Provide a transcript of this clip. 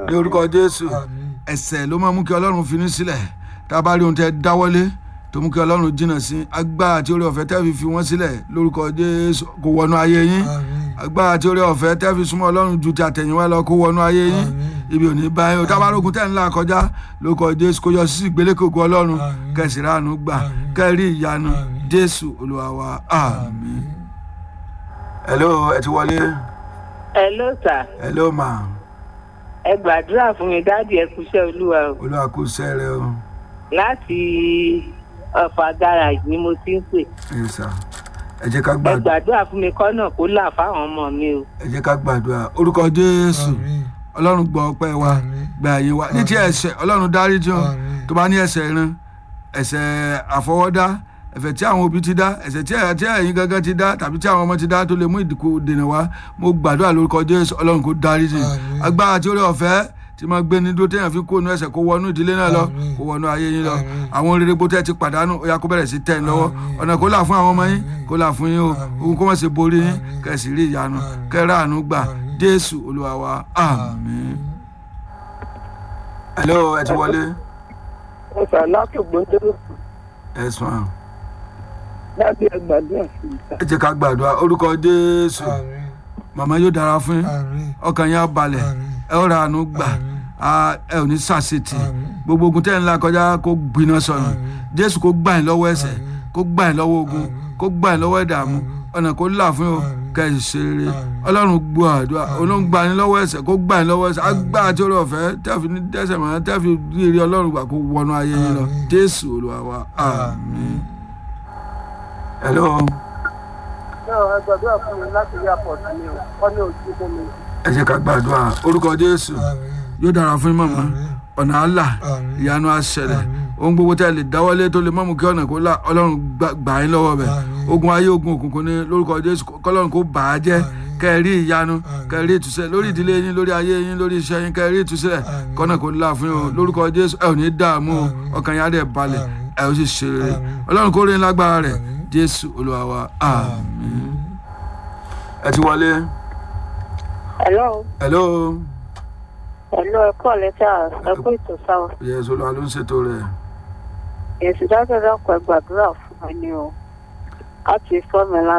ní orúkọ jésù àmín ẹ̀ṣẹ̀ ló máa mú kí ọlọ́run fi ní sílẹ̀ tá a bá rí ohun tẹ́ dáwọ́lé tó mú kí ọlọ́run jìnnà sí agbára àti oore ọ̀fẹ́ tẹ́ fi fi wọ́n sílẹ̀ lórúkọ jésù kó wọnú ayé yín àmín agbára àti oore ọ̀fẹ́ tẹ́ fi súnmọ́ ọlọ́run ju ti àtẹ̀yìnwá lọ kó wọnú ayé yín Àmín. ibi ò ní bá yín o tá a bá rógun tẹ́ ń là kọjá lórúkọ jésù kó yọ sí ìgbélékògùn ọlọ́run Àmín. kẹsì ránu gbà Àmín. kẹrí ìyanu Àmín. jésù olúwa wa àmín. hello ẹ ti wọlé Hello sir hello ma ẹ gbàdúrà fún mi dáàdi ẹ kúṣẹ́ olúwa o olúwa kú sẹ́rẹ̀ o láti ọ̀fà garage ni mo ti ń pè ẹ sà ẹ jẹ́ ká ẹ gbàdúrà gbàdúrà fún mi kọ́nà kó là fáwọn ọmọ mi o ẹ jẹ́ ká gbàdúrà orúkọ jésù àmín ọlọ́run gbọ́ ọpẹ́ wa Àmín. gba ẹ̀yìn wa ní ti ẹ̀ṣẹ̀ ọlọ́run dáríjì o Àmín. tó bá ní ẹ̀ṣẹ̀ ìran ẹ̀ṣẹ̀ àfọwọ́dá ẹ̀ṣẹ̀ tí àwọn òbí ti dá ẹ̀ṣẹ̀ tí ẹ̀- tí ẹ̀yin gangan ti dá tàbí tí àwọn ọmọ ti dá tó lè mú ìdìkú dènà wá mo gbàdúrà lórúkọ jésù ọlọ́run kó dáríjì Àmín. agbára tí ó rí ọ̀fẹ́ tí máa gbé ní dúró téèyàn fi kó inú ẹ̀ṣẹ̀ kó wọnú ìdílé náà lọ Àmín. kó wọnú ayé yín lọ Àmín. àwọn rere gbótẹ́ ti pàdánù ó yá kó bẹ̀rẹ̀ sí tẹ̀ ń lọ́wọ́ Àmín. ọ̀nà kó là fún àwọn ọmọ yín Àmín. kó là fún yín o Àmín. ogun kó má ṣe borí yín Àmín. kẹ̀sì rí ìyanu Àmín. kẹ́rẹ́ àánú gbà Àmín. jésù olúwa wa àmín. hello ẹ ti wọlé ẹ sọ láti gbòǹdó ẹ sùn à dábì ẹ gbàdúrà fún mi sà ẹ jẹ́ ká gbàdúrà orúkọ jésù àmín màmá yóò dára fún yín àmín ọkàn yín á balẹ̀ Àmín. ẹ ó ra àánú gbà Àmín. á- ẹ ò ní sàṣetì Àmín. gbogbo ogun tẹ́ ń la kọjá kó gbiná sọnù Àmín. jésù kó gbà yín lọ́wọ́ ẹ̀ṣẹ̀ Àmín. kó gbà yín lọ́wọ́ ogun Àmín. kó gbà yín lọ́wọ́ ìdààmú Àmín. ọ̀nà kó là fún yín o Àmín. kẹ́ ẹ ṣe rere Àmín. ọlọ́run gbọ́ àdúrà olóhùn gbà yín lọ́wọ́ ẹ̀ṣẹ̀ kó gbà yín lọ́wọ́ ẹ̀ṣẹ̀ agbára tí ó rọ̀ fẹ́ tẹ́fì ní dẹ́ṣẹ̀ mọ́ tẹ́fì rí rí ọlọ́run gbà kó wọnú ayé yín lọ Àmín. jésù olúwa wa àmín. hello ẹ gbàdúrà fún mi láti rí àpọ̀tù mi o wọ́n ní ojú fún mi. ẹ jẹ́ ká gbàdúrà orúkọ jésù àmín yóò dára fún yín màmá Àmín. ọ̀nà àlà Àmín. ìyanu àṣẹlẹ̀ Àmín. ohun gbogbo tẹ́ ẹ lè dáwọ́lé tó lè mọ́mú kí ọ̀nà kó là ọlọ́run gbà- gbà yín lọ́wọ́ bẹ̀ Àmín. ogun ayé ogun òkùnkùn ní lórúkọ jésù kọ́lọ́run kó bà á jẹ́ Àmín. kẹ́ ẹ rí ìyanu Àmín. kẹ́ ẹ rí ìtúsílẹ̀ lórí ìdílé yín lórí ayé yín lórí iṣẹ́ yín kẹ́ ẹ rí ìtúsílẹ̀ Àmín. kọ́nà kó là fún yín o lórúkọ jésù ẹ ò ní dààmú o Àmín. ọkàn yín á dẹ̀ balẹ̀ Àmín. ẹ ó sì ṣe rere Àmín. ọlọ́run kó rí yín lágbára rẹ̀ Àmín. jésù olúwa wa àmín. ẹ ti wọlé hello hello hello ẹ kọ́ lẹ́tà ẹ kó ètò sáwọn yẹ́sù olúwa ló ń ṣètò rẹ̀ èsì dájọ́ dákọ̀ ẹ gbàdúrà fún mi ni o láti fọ́ mi lá